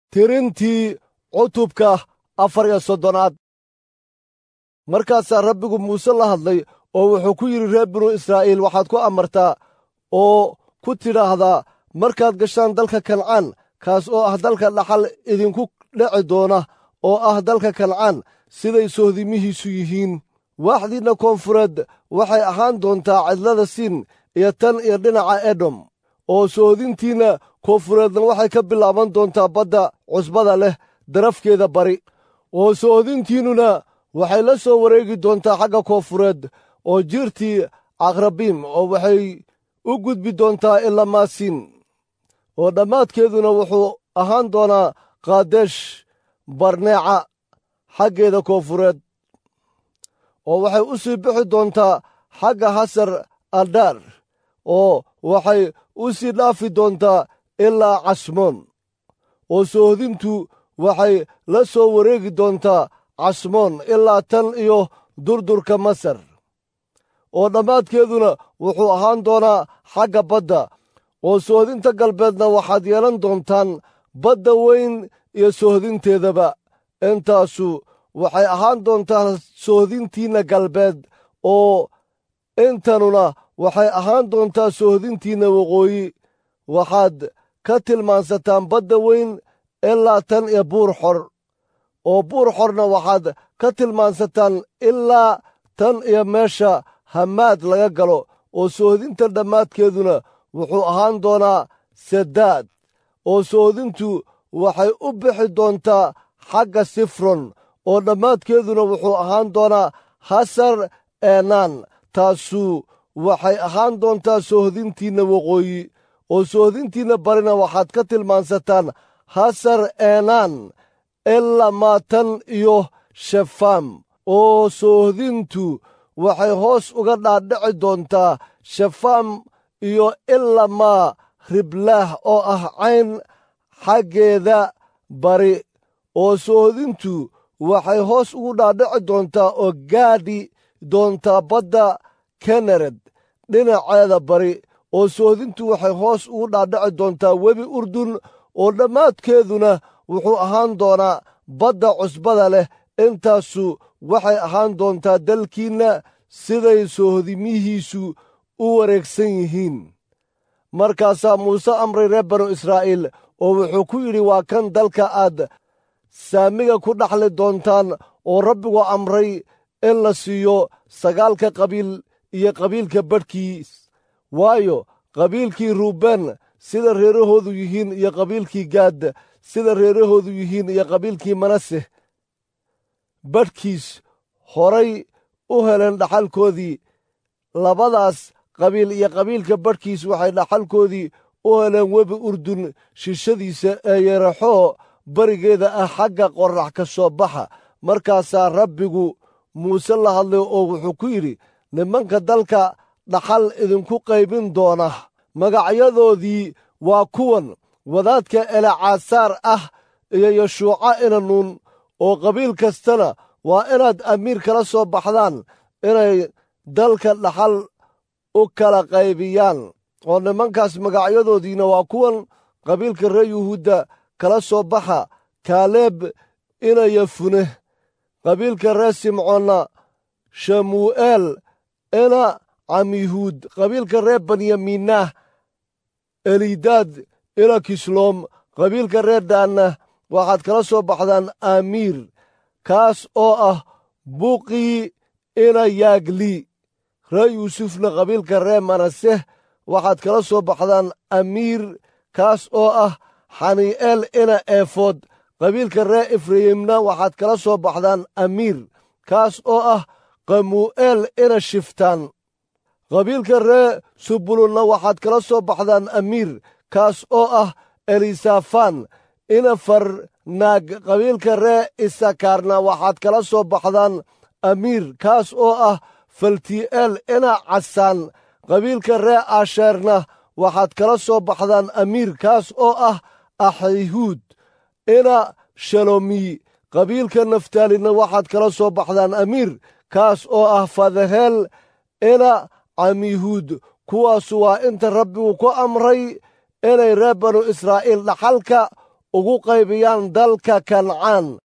tirintii cutubka afar iyo soddonaad markaasaa rabbigu muuse la hadlay oo wuxuu ku yidhi reer binu israa'iil waxaad ku amartaa oo ku tidhaahdaa markaad gashaan dalka kancaan kaas oo ah dalka dhaxal idinku dheci doona oo ah dalka kancaan siday sohdimihiisu yihiin waaxdiinna koonfureed waxay ahaan doontaa cidlada siin iyo tan iyo dhinaca edom oo sohodintiinna koonfureedna waxay ka bilaaban doontaa badda cusbada leh darafkeeda bari oo sohodintiinnuna waxay la soo wareegi doontaa xagga koonfureed oo jiirtii akrabiim oo waxay u gudbi doontaa ilaa maasiin oo dhammaadkeeduna wuxuu ahaan doonaa kaadesh barneeca xaggeeda koonfureed oo waxay u sii bixi doontaa xagga hasar aldaar oo waxay u sii dhaafi doontaa ilaa casmoon oo soohodintu waxay la soo wareegi doontaa casmoon ilaa tan iyo durdurka masar oo dhammaadkeeduna wuxuu ahaan doonaa xagga badda oo soohodinta galbeedna waxaad yeelan doontaan badda weyn iyo soohodinteedaba intaasu waxay ahaan doontaa soohodintiinna galbeed oo intanuna waxay ahaan doontaa soohodintiinna waqooyi waxaad ka tilmaansataan badda weyn ilaa tan iyo buur xor oo buur xorna waxaad ka tilmaansataan ilaa tan iyo meesha hamaad laga galo oo soohodinta dhammaadkeeduna wuxuu ahaan doonaa sadaad oo soohodintu waxay u bixi doontaa xagga sifron oo dhammaadkeeduna wuxuu ahaan doonaa hasar eenaan taasu waxay ahaan doontaa soohodintiinna waqooyi oo soohodintiinna barina waxaad ka tilmaansataan hasar eenaan ilaa maatan iyo shefaam oo soohodintu waxay hoos uga dhaadhici doontaa shefaam iyo ilaa maa riblaah oo ah cayn xaggeeda bari oo soohodintu waxay hoos ugu dhaadhici doontaa oo gaadhi doontaa badda kenered dhinaceeda bari oo soohodintu waxay hoos ugu dhaadhici doontaa webi urdun oo dhammaadkeeduna wuxuu ahaan doonaa badda cusbada leh intaasu waxay ahaan doontaa dalkiinna siday soohodimihiisu u wareegsan yihiin markaasaa muuse amray reer banu israa'iil oo wuxuu ku yidhi waa kan dalka aad saamiga ku dhaxli doontaan oo rabbigu amray in la siiyo sagaalka qabiil iyo qabiilka badhkiis waayo qabiilkii ruubeen sida reerahoodu yihiin iyo qabiilkii gaad sida reerahoodu yihiin iyo qabiilkii manase badhkiis horay u heleen dhaxalkoodii labadaas qabiil iyo qabiilka badhkiis waxay dhaxalkoodii u heleen webi urdun shishadiisa ee yaraxoo barigeeda ah xagga qorrax ka soo baxa markaasaa rabbigu muuse la hadlay oo wuxuu ku yidhi nimanka dalka dhaxal idinku qaybin doona magacyadoodii waa kuwan wadaadka elacaasaar ah iyo yashuuca inanuun oo qabiil kastana waa inaad amiir kala soo baxdaan inay dalka dhaxal u kala qaybiyaan oo nimankaas magacyadoodiina waa kuwan qabiilka reer yuhuudda kala soo baxa kaaleeb inaya fune qabiilka reer simcoonna shamuu'eel ina camihuud qabiilka reer benyamiinah elidaad ina kisloom qabiilka reer daanna waxaad kala soo baxdaan amiir kaas oo ah buqii ina yaagli reer yuusufna qabiilka reer manaseh waxaad kala soo baxdaan amiir kaas oo ah xanii'eel ina eefood qabiilka reer efrayimna waxaad kala soo baxdaan amiir kaas oo ah qamuu'eel ina shiftaan qabiilka reer subulunna waxaad kala soo baxdaan amiir kaas oo ah elisafaan ina farnaag qabiilka reer isakaarna waxaad kala soo baxdaan amiir kaas oo ah falti'eel ina casaan qabiilka reer asheerna waxaad kala soo baxdaan amiir kaas oo ah axihuud ina shalomi qabiilka naftaalina waxaad kala soo baxdaan amiir kaas oo ah fadaheel ina camihuud kuwaasu waa inta rabbigu ku amray inay reer banu israa'iil dhaxalka ugu qaybiyaan dalka kancaan